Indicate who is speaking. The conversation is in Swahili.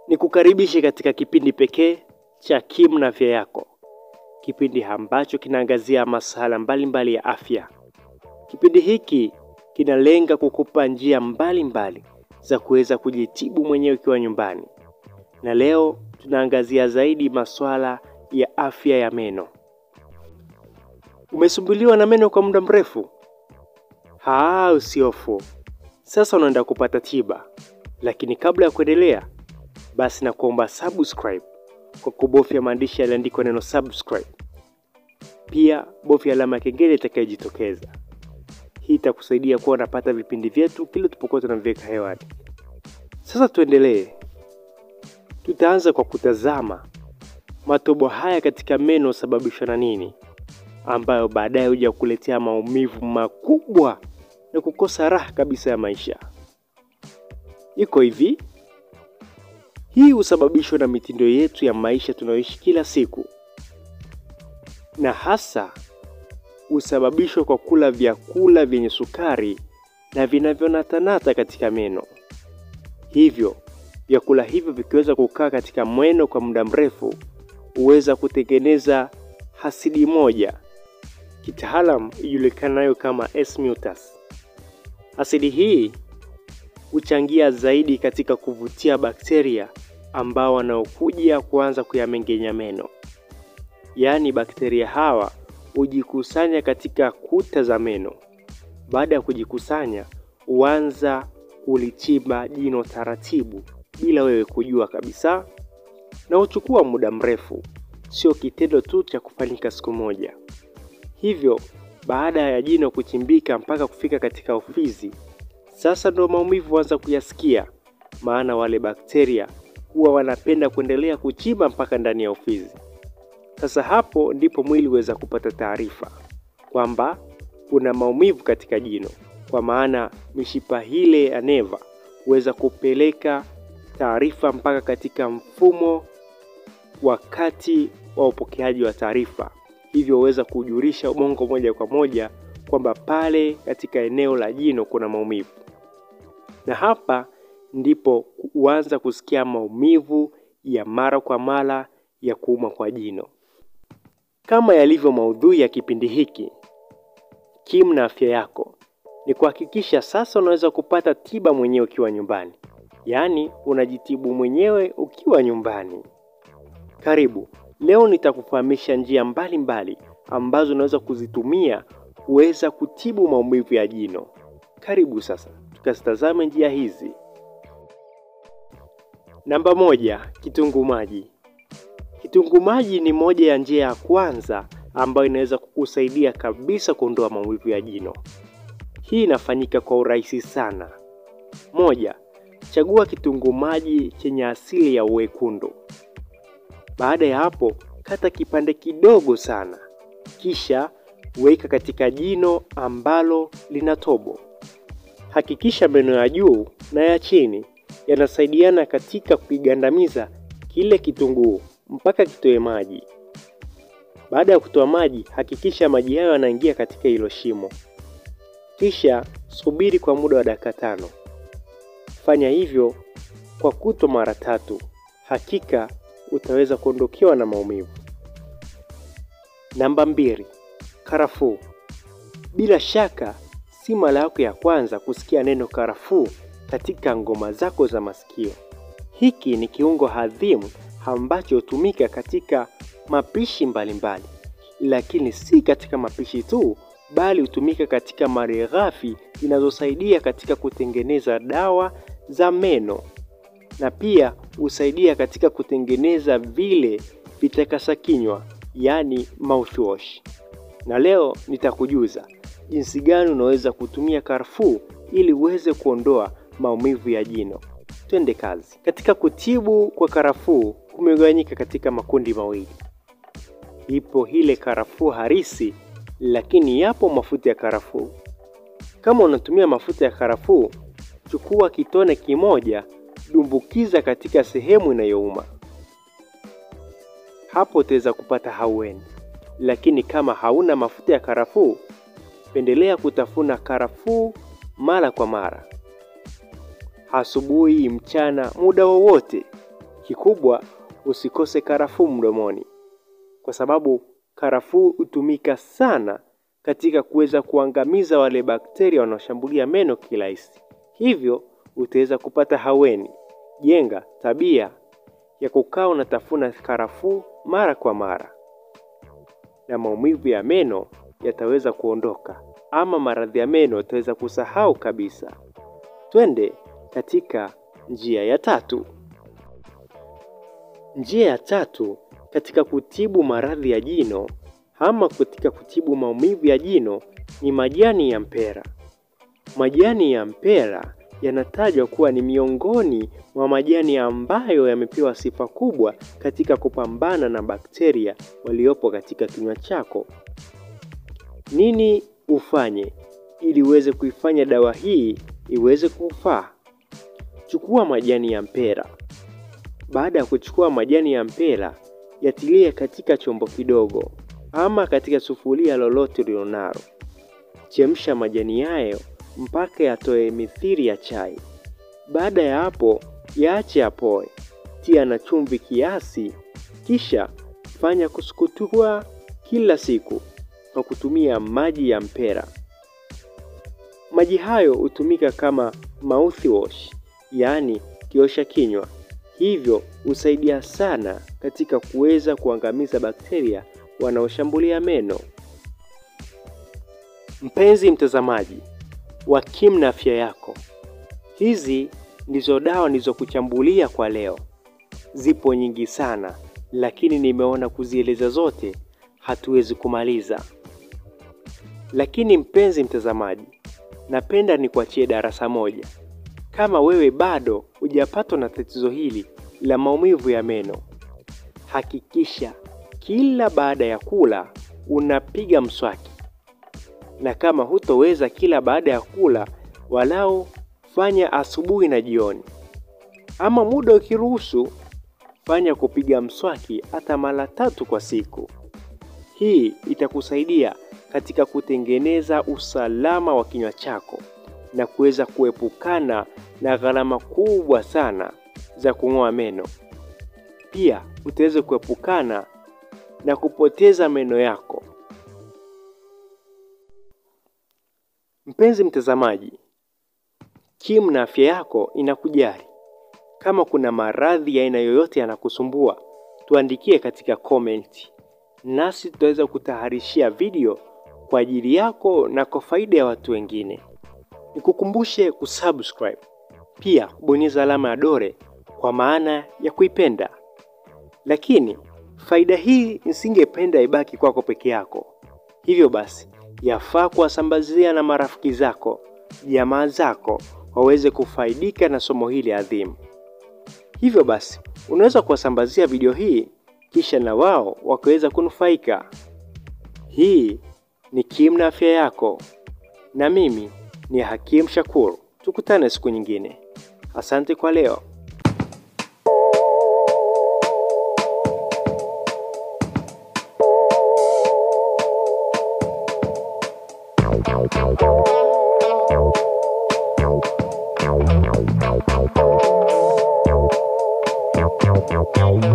Speaker 1: Ni kukaribishe katika kipindi pekee cha Kim na Afya Yako, kipindi ambacho kinaangazia masuala mbalimbali ya afya. Kipindi hiki kinalenga kukupa njia mbalimbali za kuweza kujitibu mwenyewe ukiwa nyumbani, na leo tunaangazia zaidi masuala ya afya ya meno. Umesumbuliwa na meno kwa muda mrefu? Haa, usiofu, sasa unaenda kupata tiba. Lakini kabla ya kuendelea, basi na kuomba subscribe kwa kubofya maandishi yaliyoandikwa neno subscribe. Pia bofya alama ya kengele itakayojitokeza. Hii itakusaidia kuwa unapata vipindi vyetu kila tupokuwa tunaviweka hewani. Sasa tuendelee. Tutaanza kwa kutazama matobo haya katika meno husababishwa na nini, ambayo baadaye huja kukuletea maumivu makubwa na kukosa raha kabisa ya maisha. Iko hivi, hii husababishwa na mitindo yetu ya maisha tunayoishi kila siku, na hasa husababishwa kwa kula vyakula vyenye sukari na vinavyonatanata katika meno. Hivyo vyakula hivyo vikiweza kukaa katika meno kwa muda mrefu huweza kutengeneza asidi moja, kitaalam ijulikanayo kama S-mutas. Asidi hii huchangia zaidi katika kuvutia bakteria ambao wanaokuja kuanza kuyamengenya meno. Yaani bakteria hawa hujikusanya katika kuta za meno. Baada ya kujikusanya, huanza kulichimba jino taratibu bila wewe kujua kabisa, na huchukua muda mrefu, sio kitendo tu cha kufanyika siku moja. Hivyo baada ya jino kuchimbika mpaka kufika katika ufizi, sasa ndo maumivu huanza kuyasikia, maana wale bakteria huwa wanapenda kuendelea kuchimba mpaka ndani ya ufizi. Sasa hapo ndipo mwili huweza kupata taarifa kwamba kuna maumivu katika jino, kwa maana mishipa ile ya neva huweza kupeleka taarifa mpaka katika mfumo wakati wa upokeaji wa taarifa, hivyo huweza kujulisha ubongo moja kwa moja kwamba pale katika eneo la jino kuna maumivu, na hapa ndipo huanza kusikia maumivu ya mara kwa mara ya kuuma kwa jino. Kama yalivyo maudhui ya kipindi hiki, Kim na Afya Yako, ni kuhakikisha sasa unaweza kupata tiba mwenyewe ukiwa nyumbani, yaani unajitibu mwenyewe ukiwa nyumbani. Karibu. Leo nitakufahamisha njia mbalimbali mbali ambazo unaweza kuzitumia kuweza kutibu maumivu ya jino. Karibu sasa tukazitazame njia hizi. Namba moja, kitunguu maji. Kitunguu maji ni moja ya njia ya kwanza ambayo inaweza kukusaidia kabisa kuondoa maumivu ya jino. Hii inafanyika kwa urahisi sana. Moja, chagua kitunguu maji chenye asili ya uwekundu. Baada ya hapo, kata kipande kidogo sana, kisha weka katika jino ambalo lina tobo. Hakikisha meno ya juu na ya chini yanasaidiana katika kuigandamiza kile kitunguu mpaka kitoe maji. Baada ya kutoa maji, hakikisha maji hayo yanaingia katika hilo shimo, kisha subiri kwa muda wa dakika tano. Fanya hivyo kwa kutwa mara tatu, hakika utaweza kuondokewa na maumivu. Namba mbili, karafuu. Bila shaka si mara yako ya kwanza kusikia neno karafuu katika ngoma zako za masikio. Hiki ni kiungo adhimu ambacho hutumika katika mapishi mbalimbali mbali. Lakini si katika mapishi tu, bali hutumika katika malighafi zinazosaidia katika kutengeneza dawa za meno na pia husaidia katika kutengeneza vile vitakasa kinywa, yaani mouthwash. Na leo nitakujuza jinsi gani unaweza kutumia karafuu ili uweze kuondoa maumivu ya jino. Twende kazi. Katika kutibu kwa karafuu kumegawanyika katika makundi mawili. Ipo ile karafuu harisi, lakini yapo mafuta ya karafuu. Kama unatumia mafuta ya karafuu, chukua kitone kimoja, dumbukiza katika sehemu inayouma. Hapo utaweza kupata haueni. Lakini kama hauna mafuta ya karafuu, pendelea kutafuna karafuu mara kwa mara, asubuhi, mchana, muda wowote. Kikubwa, usikose karafuu mdomoni, kwa sababu karafuu hutumika sana katika kuweza kuangamiza wale bakteria wanaoshambulia meno kirahisi. Hivyo utaweza kupata haweni. Jenga tabia ya kukaa unatafuna karafuu mara kwa mara, na maumivu ya meno yataweza kuondoka, ama maradhi ya meno yataweza kusahau kabisa. Twende katika njia ya tatu. Njia ya tatu katika kutibu maradhi ya jino ama katika kutibu maumivu ya jino ni majani ya mpera. Majani ya mpera yanatajwa kuwa ni miongoni mwa majani ambayo yamepewa sifa kubwa katika kupambana na bakteria waliopo katika kinywa chako. Nini ufanye ili uweze kuifanya dawa hii iweze kufaa? Chukua majani ya mpera. Baada ya kuchukua majani ya mpera, yatilie katika chombo kidogo ama katika sufuria lolote ulilonalo. Chemsha majani hayo mpaka yatoe mithiri ya chai. Baada ya hapo, yaache yapoe, tia na chumvi kiasi, kisha fanya kusukutua kila siku kwa kutumia maji ya mpera. Maji hayo hutumika kama mouthwash, yaani kiosha kinywa, hivyo husaidia sana katika kuweza kuangamiza bakteria wanaoshambulia meno. Mpenzi mtazamaji wa Kim na afya yako, hizi ndizo dawa nilizokuchambulia kwa leo. Zipo nyingi sana, lakini nimeona kuzieleza zote hatuwezi kumaliza. Lakini mpenzi mtazamaji, napenda nikuachie darasa moja. Kama wewe bado hujapatwa na tatizo hili la maumivu ya meno, hakikisha kila baada ya kula unapiga mswaki, na kama hutoweza kila baada ya kula, walau fanya asubuhi na jioni, ama muda ukiruhusu, fanya kupiga mswaki hata mara tatu kwa siku. Hii itakusaidia katika kutengeneza usalama wa kinywa chako na kuweza kuepukana na gharama kubwa sana za kung'oa meno. Pia utaweza kuepukana na kupoteza meno yako. Mpenzi mtazamaji, Kim na afya yako inakujali. Kama kuna maradhi ya aina yoyote yanakusumbua, tuandikie katika comment, nasi tutaweza kutaharishia video kwa ajili yako na kwa faida ya watu wengine. Nikukumbushe kusubscribe, pia kubonyeza alama ya dole kwa maana ya kuipenda. Lakini faida hii nisingependa ibaki kwako peke yako, hivyo basi yafaa kuwasambazia na marafiki zako, jamaa zako waweze kufaidika na somo hili adhimu. Hivyo basi unaweza kuwasambazia video hii kisha na wao wakaweza kunufaika. Hii ni Kim na afya yako, na mimi ni Hakim Shakur. Tukutane siku nyingine. Asante kwa leo.
Speaker 2: Thank you.